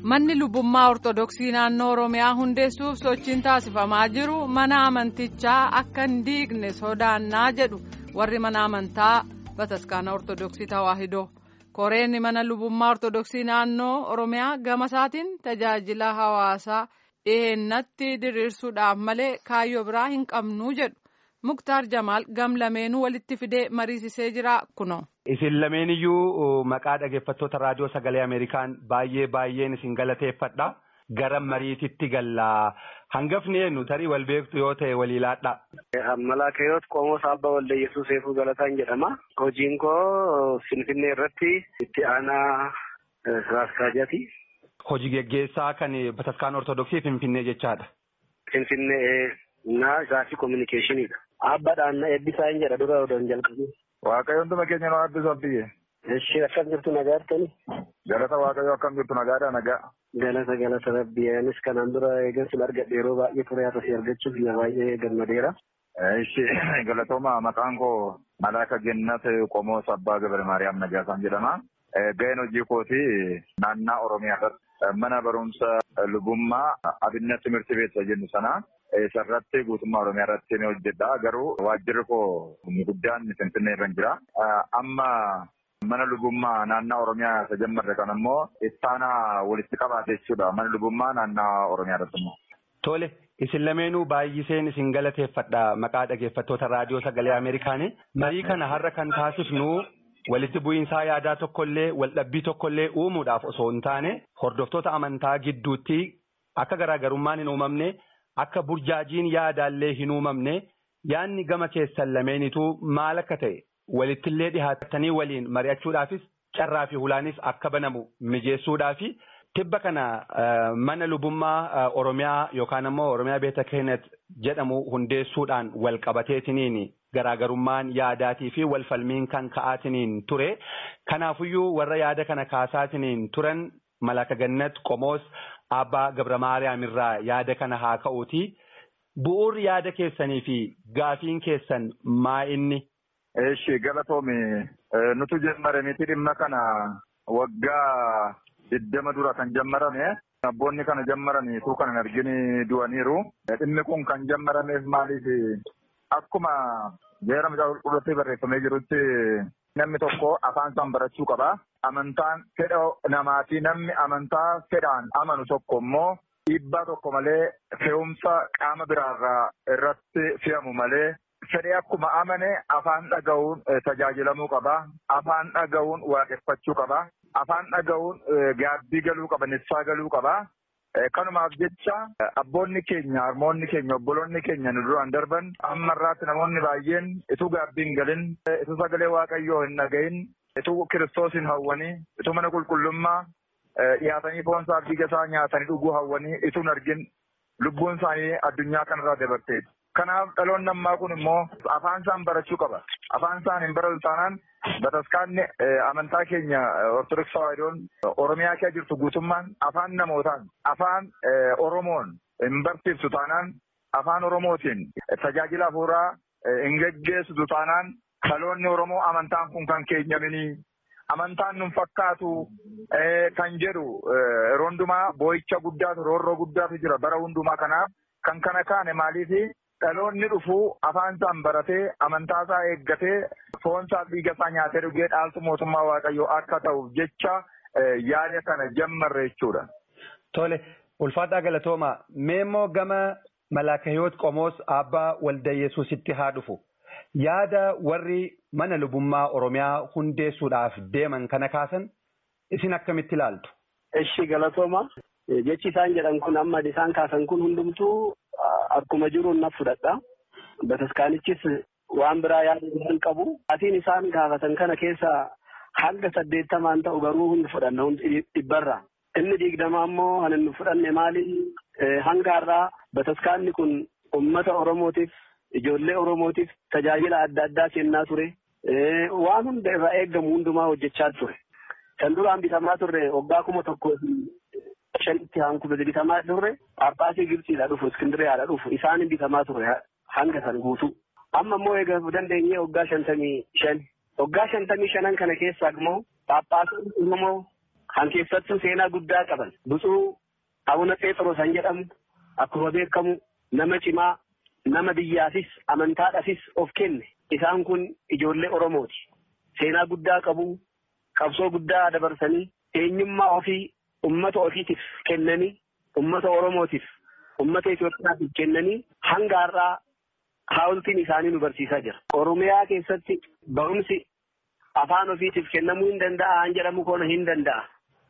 Manni lubbummaa Ortodoksii naannoo Oromiyaa hundeessuuf sochiin taasifamaa jiru mana amantichaa akka hin diigne sodaannaa jedhu warri mana amantaa Bataskaana Ortodoksii Tawaahidoo. Koreen mana lubbummaa Ortodoksii naannoo Oromiyaa gama isaatiin tajaajila hawaasaa dhiheennatti diriirsuudhaaf malee kaayyoo biraa hin qabnuu jedhu. Muktaar Jamaal gam lameenuu walitti fidee mariisisee jira kuno. Isin lameen iyyuu maqaa dhaggeeffattoota raadiyoo sagalee Ameerikaan baay'ee baay'een isin galateeffadha. Gara mariititti galla. Hangafni eenyu tarii wal beektu yoo ta'e waliilaadha. Malaakeeyoot Qomoo Saabbaa Walda Yesuus Eefuu Galataan jedhama. Hojiin koo Finfinnee irratti itti aanaa Siraaskaajaati. Hojii geggeessaa kan Bataskaana Ortodoksii Finfinnee jechaadha. Finfinnee naa isaaf kominikeeshiniidha. Aabbaadhaan eebbisaa hin jedha dura odoon jalqabe. Waaqayyo hunduma keenya nu eebbisu biyye. Ishee akkam jirtu nagaatti. Galata Waaqayyo akkam jirtu nagaadha nagaa. Galata galata rabbi anis kanaan dura eegansin argadhe yeroo baay'ee ture asii argachuuf yaa baay'ee gammadeera. Ishee galatooma maqaan koo Malaaka Gennat Qomoo Sabbaa Gabar Maariyaam Nagaasaan jedhama. Ga'een hojii kooti naannaa Oromiyaa irratti mana barumsa lubummaa abinna timirti beeksa jennu sana isarratti guutummaa Oromiyaa irratti ni hojjedha. Garuu waajjirri koo guddaan Finfinnee irra jira. Amma mana lubummaa naannaa Oromiyaa isa jammarre kan ammoo ittaanaa walitti qabaate jechuudha. Mana lubummaa naannaa Oromiyaa irratti immoo. Tole, isin lameenuu baay'iseen isin galateeffadha maqaa dhaggeeffattoota raadiyoo sagalee Ameerikaanii. Marii kana har'a kan taasifnu walitti bu'iinsaa yaadaa tokkollee waldhabbii tokkollee uumuudhaaf osoo hin taane hordoftoota amantaa gidduutti akka garaagarummaan hin uumamne akka burjaajiin yaadaallee hin uumamne yaadni gama keessan lameenituu maal akka ta'e walittillee dhihaatanii waliin mari'achuudhaafis carraa fi hulaanis akka banamu mijeessuudhaafi tibba kana mana lubummaa Oromiyaa yookaan ammoo Oromiyaa Beeta Keenet jedhamu hundeessuudhaan wal qabateetiniin garaagarummaan yaadaatii fi walfalmiin kan ka'aatiniin ture. Kanaafuyyuu warra yaada kana kaasaatiniin turan Malaaka Gannat Qomoos Abbaa Gabra Maariyaam irraa yaada kana haa ka'uuti. Bu'uurri yaada keessanii fi gaafiin keessan maa inni? Eeshi galatoomi nutu jammare miti dhimma kana waggaa digdama dura kan jammarame. Abboonni kana jammaranii tuu kan hin argini du'aniiru. Dhimmi kun kan jammarameef maaliif akkuma jeera mucaa qulqulluutti barreeffamee jirutti namni tokko afaan isaan barachuu qaba. Amantaan fedha namaati namni amantaa fedhaan amanu tokko immoo dhiibbaa tokko malee fe'umsa qaama biraarraa irratti fe'amu malee fedhee akkuma amane afaan dhaga'uun tajaajilamuu qaba. Afaan dhaga'uun waaqeffachuu qaba. Afaan dhaga'uun gaabbii galuu qaba, nissaa galuu qaba. Kanumaaf jecha abboonni keenya, harmoonni keenya, obboloonni keenya nu duraan darban amma irraatti namoonni baay'een ituu gaabbii hin galin, ituu sagalee waaqayyoo hin dhagahin, ituu kiristoos hin hawwanii, ituu mana qulqullummaa dhiyaatanii foon isaa dhiiga isaa nyaatanii dhuguu hawwanii ituu hin argin lubbuun isaanii addunyaa kanarraa dabarteeti. Kanaaf dhaloonni ammaa kun immoo afaan isaan barachuu qaba. Afaan isaan hin baratu taanaan bataskaanni amantaa keenya Ortodoksii Tawaahidoon Oromiyaa keessa jirtu guutummaan afaan namootaan afaan Oromoon hin barsiiftu taanaan afaan Oromootiin tajaajila hafuuraa hin geggeessitu taanaan dhaloonni Oromoo amantaan kun kan keenyaminii amantaan nun fakkaatu kan jedhu yeroo hundumaa boo'icha guddaatu roorroo guddaatu jira bara hundumaa kanaaf kan kana kaane maaliifi dhaloonni dhufuu afaan isaan baratee amantaa isaa eeggatee foon isaa dhiiga isaa nyaatee dhugee dhaaltu mootummaa waaqayyoo akka ta'uuf jecha yaada kana jammarre jechuudha. Tole ulfaataa galatooma mee immoo gama Malaakahiyoot Qomoos Abbaa Walda Yesuusitti haa dhufu. Yaada warri mana lubummaa Oromiyaa hundeessuudhaaf deeman kana kaasan isin akkamitti ilaaltu? Eshi galatooma. Jechi isaan jedhan kun amma isaan kaasan kun hundumtuu akkuma jiru na fudhadha. Bataskaanichis waan biraa yaada hin qabu. Atiin isaan gaafatan kana keessaa hanga saddeettamaan ta'u garuu hundi fudhanna hundi dhibbarra. Inni digdama ammoo kan inni fudhanne maali? Hanga har'aa bataskaanni kun uummata Oromootiif ijoollee Oromootiif tajaajila adda addaa kennaa ture. Waan hunda irraa eeggamu hundumaa hojjechaa ture. Kan duraan bitamaa turre waggaa kuma tokko shanitti hankuma bitamaa turre Phaaphaasii Gibxiidha dhufu Iskindiriyaadha dhufu isaan bitamaa ture hanga san guutuu. Amma immoo eega dandeenyee waggaa shantamii shan. Waggaa shantamii shanan kana keessaa immoo Phaaphaasii Oromoo kan keessattuu seenaa guddaa qaban butsuu abuna Pheexroos kan jedhamu akkuma beekamu nama cimaa nama biyyaafis amantaadhaafis of kenne isaan kun ijoollee Oromooti. Seenaa guddaa qabu qabsoo guddaa dabarsanii eenyummaa ofii ummata ofiitiif kennanii ummata Oromootiif ummata Itoophiyaatiif kennanii hanga har'aa haawultiin isaanii nu barsiisaa jira. Oromiyaa keessatti barumsi afaan ofiitiif kennamuu hin danda'a han jedhamu koona hin danda'a.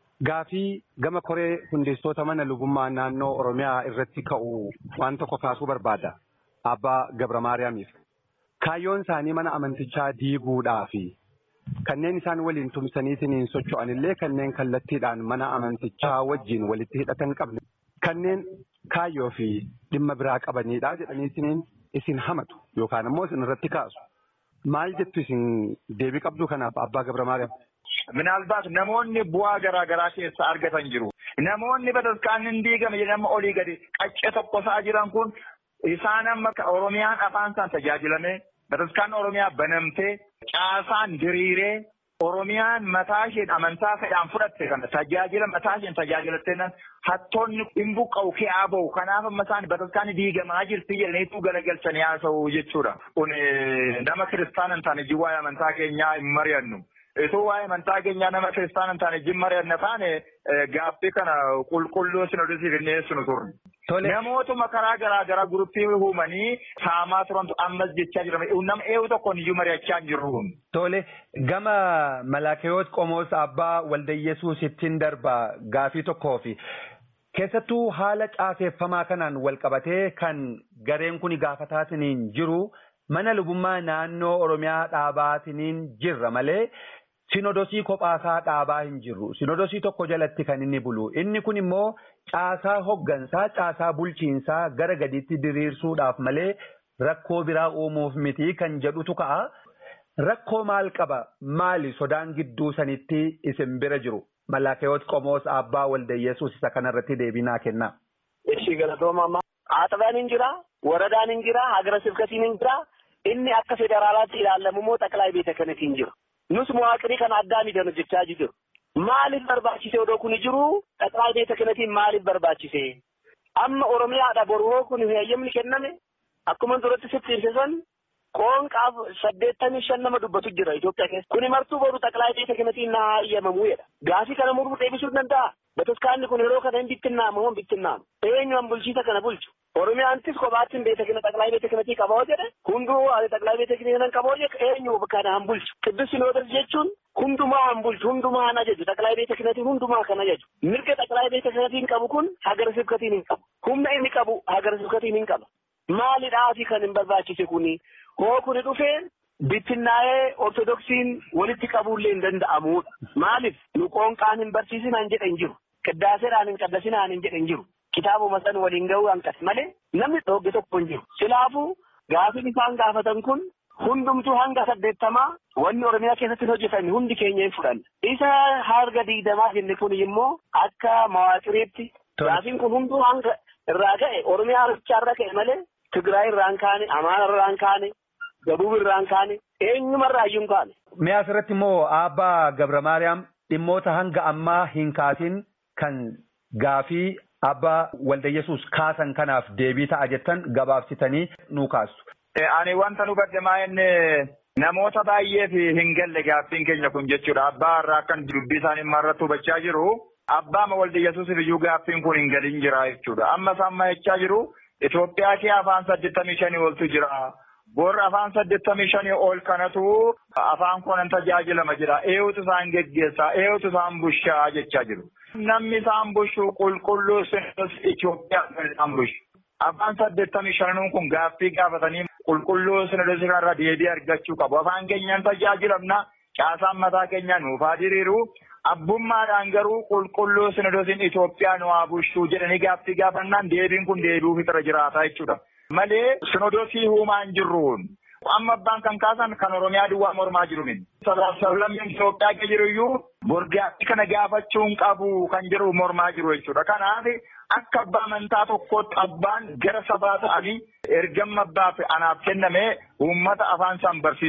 Gaafii gama koree hundeessitoota mana lubummaa naannoo Oromiyaa irratti ka'u waan tokko kaasuu barbaada. Abbaa Gabra Maariyaamiif. Kaayyoon isaanii mana amantichaa diiguudhaa fi kanneen isaan waliin tumsaniitiin socho'an illee kanneen kallattiidhaan mana amantichaa wajjin walitti hidhatan qabne kanneen kaayyoo fi dhimma biraa qabanidha jedhaniitiin isin hamatu yookaan immoo isin irratti kaasu. Maal jettu isin deebii qabdu kanaaf Abbaa Gabra Maariyaam? Minaalbaat namoonni bu'aa garaa garaa keessa argatan jiru. Namoonni bataskaanni hin diigame nama olii gadi qaccee tokko isaa jiran kun isaan amma Oromiyaan afaan isaan tajaajilame bataskaanni Oromiyaa banamtee caasaan diriiree Oromiyaan mataa isheen amantaa fedhaan fudhatte kana tajaajila mataa isheen tajaajilattee hattoonni hin buqqa'u ke'aa bahu kanaaf amma isaan bataskaanni diigamaa jirti jedhaniitu galagalchanii haasa'u jechuudha. Kun nama kiristaana hin taane jiwwaa'ee amantaa keenyaa hin mari'annu. Itoo waa'ee amantaa keenyaa nama kiristaana hin taane jin mari'anna taane gaaffii kana qulqulluu sinodisiif hin dhiyeessinu turre. Namootuma karaa garaa garaa guruppii uumanii saamaa turantu ammas jechaa jira. Nama eewu tokkoon iyyuu mari'achaa hin jirru. Tole gama Malaakeyoot Qomoos Abbaa Waldayyesuus ittiin darba gaafii tokkoo fi keessattuu haala caaseffamaa kanaan wal qabatee kan gareen kun gaafataatiin jiru mana lubummaa naannoo Oromiyaa dhaabaatiin jirra malee. Sinodosii kophaasaa dhaabaa hin jirru. Sinodosii tokko jalatti kan inni bulu. Inni kun immoo caasaa hoggansaa, caasaa bulchiinsaa gara gadiitti diriirsuudhaaf malee rakkoo biraa uumuuf miti kan jedhutu ka'a. Rakkoo maal qaba? Maali sodaan gidduu sanitti isin bira jiru? Malaakeyoot Qomoos Abbaa Waldayyesuus isa kanarratti deebii naa kenna. Ishii galatooma Aaxabaan hin jira, waradaan hin jira, hagara sibkatiin hin jira. Inni akka federaalaatti ilaalamu immoo xaqilaa beeta kanatiin jira. Nus mawaaqirii kana addaa miidhanu jechaa jiru. Maaliif barbaachise odoo kun jiru xaqilaa beeta kanatiin maaliif barbaachise? Amma Oromiyaadha boru kun heeyyamni kenname akkuma duratti sitti ibsisan qoonqaaf saddeettamii shan nama dubbatu jira Itoophiyaa keessa. Kuni martuu boru xaqilaa beeta kanatiin na hayyamamuu jedha. Gaafii kana muruu deebisuu danda'a. Bataskaanni kun yeroo kana hin bittinnaamu moo hin bittinnaamu? Eenyuun bulchiisa kana bulchu? Oromiyaantis kophaattiin beeta kana xaqilaa beeta kanatii qaboo jedhe hunduu ani xaqilaa beeta kana qaboo jedhe eenyu kana han bulchu. Qiddus sinoodas jechuun hundumaa han bulchu hundumaa han ajaju xaqilaa beeta kanatiin hundumaa kan ajaju. Mirga xaqilaa beeta kanatiin qabu kun hagara sibkatiin hin qabu. Humna inni qabu hagara sibkatiin hin qaba. Maalidhaafi kan hin barbaachise kuni hoo kuni dhufee bittinnaa'ee ortodoksiin walitti qabuullee hin danda'amudha. Maaliif nu qoonqaan hin barsiisinaan jedhan jiru. Qiddaaseedhaan hin qaddasinaan hin jedhan jiru. Kitaabuma san waliin gahuu hanqate malee namni dhoogge tokko hin jiru. Silaafuu gaafiin isaan gaafatan kun hundumtuu hanga saddeettamaa wanni Oromiyaa keessatti hojjetan hundi keenya hin fudhanne. Isa harga digdamaa jenne kun immoo akka mawaaqiriitti gaafiin kun hunduu hanga irraa ka'e Oromiyaa irraa ka'e malee Tigraay irraa hin kaane, Amaara irraa hin kaane, Gabuub irraa hin kaane, eenyumarraa iyyuu hin kaane. Mee asirratti immoo Abbaa Gabra Maariyaam dhimmoota hanga ammaa hin kaasin kan gaafii Abbaa Waldayyesuus kaasan kanaaf deebii ta'a jettan gabaabsitanii nuu kaastu. Ani wanta nu baddamaa inni namoota baay'eef hin galle gaaffiin keenya kun jechuudha. Abbaa irraa akkan dubbii isaanii irratti hubachaa jiru. Abbaa Waldayyesuusiif iyyuu gaaffiin kun hin galin jira jechuudha. Amma isaan maa jechaa jiru. Itoophiyaa kee afaan saddeettamii shanii oltu jira. Boorri afaan saddeettamii shanii ol kanatu afaan kunan tajaajilama jira. Eewutu isaan geggeessaa, eewutu isaan bushaa jechaa jiru. Namni isaan bushu qulqulluu sinis Itoophiyaa kan isaan bushu. Afaan saddeettamii shanuun kun gaaffii gaafatanii qulqulluu sinis kanarra deebii argachuu qabu. Afaan keenyaan tajaajilamna. Caasaan mataa keenya nuuf haa diriiru. Abbummaadhaan garuu qulqulluu sinodosiin Itoophiyaa nu haa bushuu jedhanii gaaffii gaafannaan deebiin kun deebi'uu fixira jiraata jechuudha. Malee sinodosii uumaa hin jirruun. Amma abbaan kan kaasan kan Oromiyaa duwwaa mormaa jiru min. Sablammiin Itoophiyaa keessa jiru iyyuu borgaatti kana gaafachuu hin qabu kan jiru mormaa jiru jechuudha. Kanaaf akka abbaa amantaa tokkootti abbaan gara sabaa ta'anii ergamma abbaaf anaaf kenname uummata afaan isaan barsiisudha.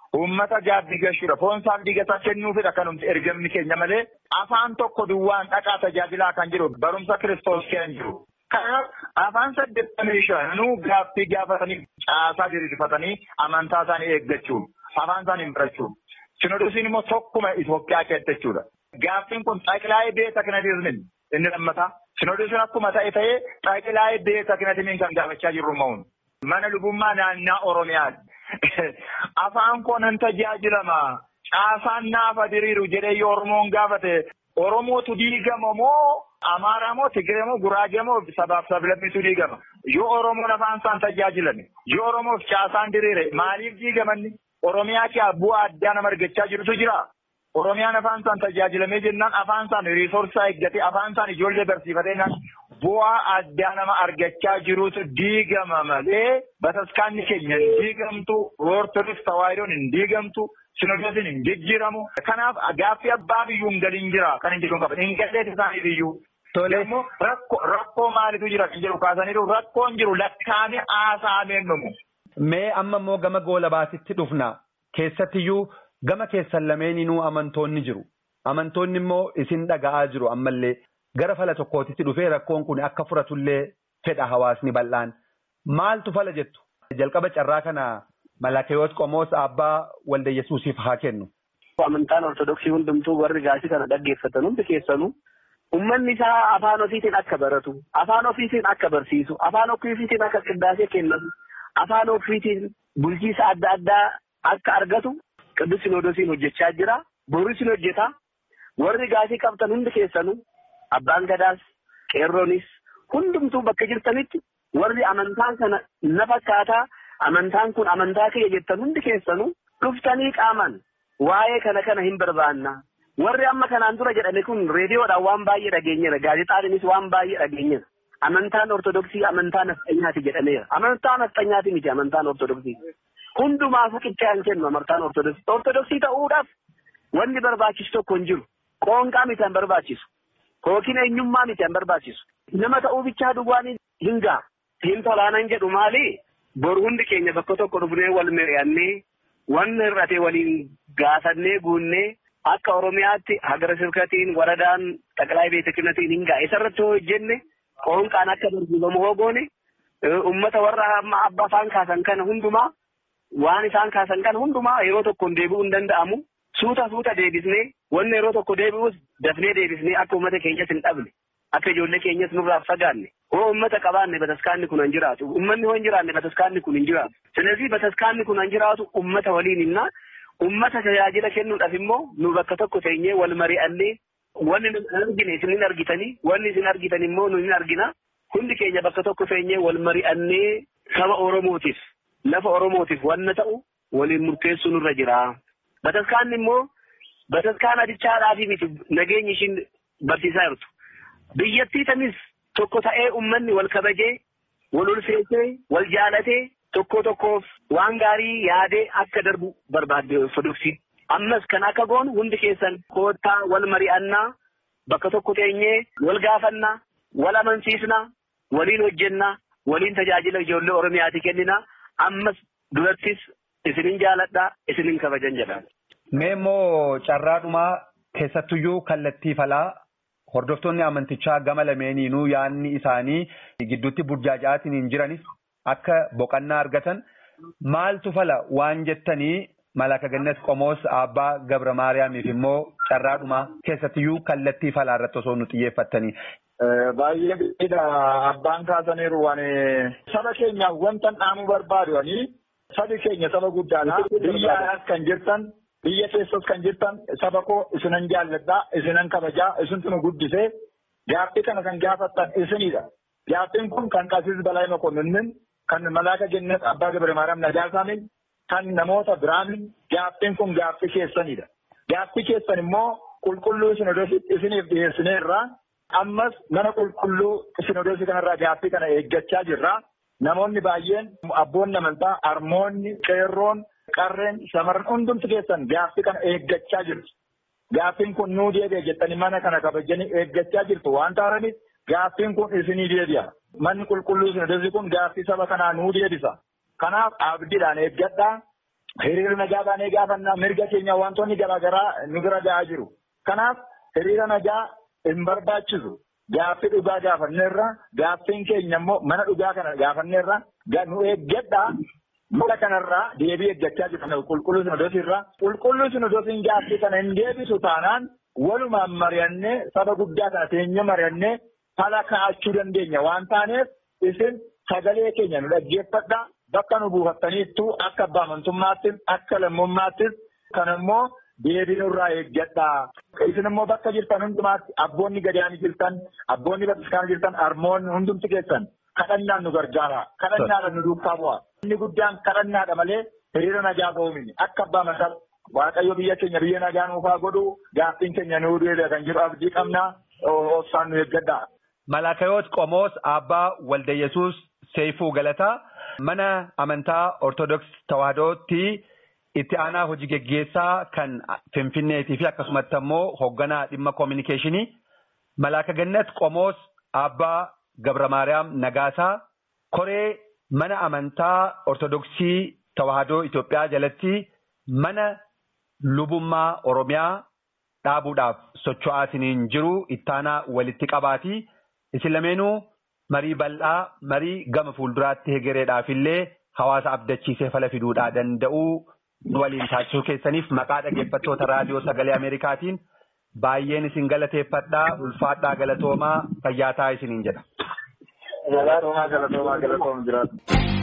uummata gaabbii gashuudha. Foon isaaf digataa kennuufidha kanumti ergamni keenya malee afaan tokko duwwaan dhaqaa tajaajilaa kan jiru barumsa kiristoos keenya jiru. Kanaaf afaan saddeettamii shanuu gaaffii gaafatanii caasaa diriirfatanii amantaa isaanii eeggachuun afaan isaanii barachuun. Sinodosiin immoo tokkuma Itoophiyaa keessatti jechuudha. Gaaffiin kun xaqilaa'ee beeta kinatiizmin inni lammataa. Sinodosiin akkuma ta'e ta'ee xaqilaa'ee beeta kinatiizmin kan gaafachaa jirru ma'uun. Mana lubummaa naannaa Oromiyaati. Afaan koo nan tajaajilama. Caasaan naafa diriiru jedhee yoo Oromoon gaafate Oromootu diigama moo Amaaraa moo Tigiree moo Guraagee moo sabaaf sablammitu diigama. Yoo Oromoon afaan isaan tajaajilame yoo Oromoof caasaan diriire maaliif diigamanni? Oromiyaa kee bu'aa addaa nama argachaa jirutu jira. Oromiyaan afaan isaan tajaajilamee jennaan afaan isaan riisorsaa eeggatee afaan isaan ijoollee barsiifatee bu'aa addaa nama argachaa jirutu diigama malee bataskaanni keenya hin diigamtu ortodoks tawaayidoon hin diigamtu sinodosiin hin jijjiiramu. Kanaaf gaaffii abbaa biyyuu hin galiin jira kan hin jedhu qaban hin galleeti isaanii biyyuu. Tole immoo rakkoo maalitu jira kan jedhu kaasaniiru rakkoon jiru lakkaa'amee haasaameen dhumu. Mee amma immoo gama goolabaatitti dhufna keessattiyyuu gama keessan lameeninuu amantoonni jiru. Amantoonni immoo isin dhaga'aa jiru ammallee gara fala tokkootitti dhufee rakkoon kun akka furatullee fedha hawaasni bal'aan. Maaltu fala jettu? Jalqaba carraa kana Malakeyoot Qomoos Abbaa Walda Yesuusiif haa kennu. Amantaan Ortodoksii hundumtuu warri gaasii kana dhaggeeffatan hundi keessanuu Uummanni isaa afaan ofiitiin akka baratu, afaan ofiitiin akka barsiisu, afaan ofiitiin akka qindaasee kennatu, afaan ofiitiin bulchiisa adda addaa akka argatu Qidduus Sinoodosiin hojjechaa jira. Boris ni hojjeta. Warri gaasii qabtan hundi keessanuu abbaan gadaas, qeerroonis hundumtuu bakka jirtanitti warri amantaan kana na fakkaataa amantaan kun amantaa kiyya jettan hundi keessanuu dhuftanii qaaman waa'ee kana kana hin barbaanna. Warri amma kanaan dura jedhame kun reediyoodhaan waan baay'ee dhageenyeera. Gaazexaadhaanis waan baay'ee dhageenyeera. Amantaan Ortodoksii amantaa nafxanyaati jedhameera. Amantaa nafxanyaati miti amantaan Ortodoksii. Hundumaafuu qixxaan kennu amantaan Ortodoksii. Ortodoksii ta'uudhaaf wanni barbaachisu tokko hin jiru. Qoonqaa miti an barbaachisu. Yookiin eenyummaa miti an barbaachisu. Nama ta'uu bichaa duwwaan hin ga'a. Hin tolaanan jedhu maali? Bor hundi keenya bakka tokko dhufnee wal mari'annee wanni hir'ate waliin gaafannee guunnee akka Oromiyaatti hagara sirkatiin waradaan xaqilaa beeta kinatiin hin ga'a. Isarratti hoo hojjenne qoonqaan akka barsiifamu hoo goone uummata warra amma abba afaan kaasan kana hundumaa waan isaan kaasan kana hundumaa yeroo tokkoon deebi'uu hin danda'amu. Suuta suuta deebisnee wanni yeroo tokko deebi'us dafnee deebisnee akka uummata keenyas hin dhabne akka ijoollee keenyas nurraa fagaanne hoo uummata qabaanne bataskaanni kun hin jiraatu uummanni hoo hin jiraanne bataskaanni kun hin jiraatu. ስለዚህ bataskaanni kun hin jiraatu uummata waliin innaa ummata tajaajila kennuudhaaf immoo nu bakka tokko teenyee wal mari'annee wanni nu argine isin hin argitanii wanni isin argitan immoo nu hin argina hundi keenya bakka tokko teenyee wal mari'annee saba Oromootiif lafa Oromootiif wanna ta'u waliin murteessuu nurra jira. Bataskaanni immoo bataskaan adichaadhaafi miti nageenyi ishiin barsiisaa jirtu. Biyyattii tanis tokko ta'ee ummanni wal kabajee wal ulfeessee wal jaalatee tokko tokkoof waan gaarii yaadee akka darbu barbaadde ortodoksiin. Ammas kan akka goonu hundi keessan koottaa wal mari'annaa bakka tokko teenyee wal gaafannaa wal amansiisnaa waliin hojjennaa waliin tajaajila ijoollee Oromiyaati kenninaa ammas durattis isinin jaaladhaa isinin kabajan jedha. Mee immoo carraadhumaa keessattuyyuu kallattii falaa hordoftoonni amantichaa gama lameeniinuu yaadni isaanii gidduutti burjaaja'aatiin hin jiranis akka boqannaa argatan maaltu fala waan jettanii Malaaka Gannet Qomoos Abbaa Gabra Maariyaamiif immoo carraadhumaa keessattiyyuu kallattii falaa irratti osoo nu xiyyeeffattanii. Baay'ee bidda abbaan kaasaniiru waan saba keenyaaf wanta dhaamuu barbaadu sabi keenya saba guddaadha. Biyya alaas kan jirtan biyya keessas kan jirtan saba koo isinan jaalladhaa isinan kabajaa isintu nu guddisee gaaffii kana kan gaafattan isinidha. Gaaffiin kun kan Qasiis Balaa Mokonninnin kan Malaaka Gannet Abbaa Gabra Maariyaam Nagaasaaniin kan namoota biraanin gaaffiin kun gaaffii keessanidha. Gaaffii keessan immoo qulqulluu sinodositti isiniif dhiyeessineerra. Ammas mana qulqulluu sinodosii kanarraa gaaffii kana eeggachaa jirra. Namoonni baay'een abboonni amantaa, harmoonni, qeerroon, qarreen, shamarran hundumti keessan gaaffii kana eeggachaa jirtu. Gaaffiin kun nuu deebi'a jettanii mana kana kabajanii eeggachaa jirtu waan ta'aniif gaaffiin kun isinii deebi'a. Manni qulqulluu sinodosii kun gaaffii saba kanaa nuu deebisa. Kanaaf abdiidhaan eeggadhaa. hiriira nagaa baanee gaafannaa mirga keenya wantoonni garaagaraa nu bira ga'aa jiru. Kanaaf hiriira nagaa hin barbaachisu. Gaaffii dhugaa gaafanneerra gaaffiin keenya immoo mana dhugaa kana gaafanneerra nu eeggadhaa mala kanarraa deebii eeggachaa jiru qulqulluu sinodosiirraa qulqulluu sinodosiin gaaffii kana hin deebisu taanaan walumaan mari'annee saba guddaa kana teenya mari'annee fala kaa'achuu dandeenya waan taaneef isin sagalee keenya nu dhaggeeffadhaa bakka nu buufattaniittuu akka abbaa amantummaattis akka lammummaattis kan immoo deebii nurraa eeggadhaa. Isin immoo bakka jirtan hundumaatti abboonni gadaanii jirtan abboonni bataskaana jirtan harmoonni hundumti keessan kadhannaan nu gargaara. Kadhannaadhaan nu duukaa bu'a. Inni guddaan kadhannaadha malee hiriira nagaa ba'uumini. Akka abbaa amantaa Waaqayyo biyya keenya biyya nagaa nuufaa godhu gaaffiin keenya nuu deebi'a kan jedhu abdii qabna obsaan nu eeggadhaa. Malaakayoot Qomoos Abbaa Walda Yesuus Seifuu Galataa mana amantaa Ortodoks Tawaahidootti itti aanaa hojii geggeessaa kan Finfinneetii fi akkasumatti immoo hoogganaa dhimma koominikeeshinii Malaaka Gannat Qomoos Abbaa Gabra Maariyaam Nagaasaa koree mana amantaa Ortodoksii Tawaahidoo Itoophiyaa jalatti mana lubummaa Oromiyaa dhaabuudhaaf socho'aatiniin jiru ittaanaa walitti qabaatii isin lameenuu marii bal'aa marii gama fuulduraatti hegereedhaaf illee hawaasa abdachiisee fala fiduudhaa danda'uu waliin taasisuu keessaniif maqaa dhaggeeffattoota raadiyoo sagalee Ameerikaatiin baay'een isin galateeffadhaa ulfaadhaa galatoomaa fayyaataa isiniin jedha. Galatoomaa galatoomaa galatoomaa jiraatu.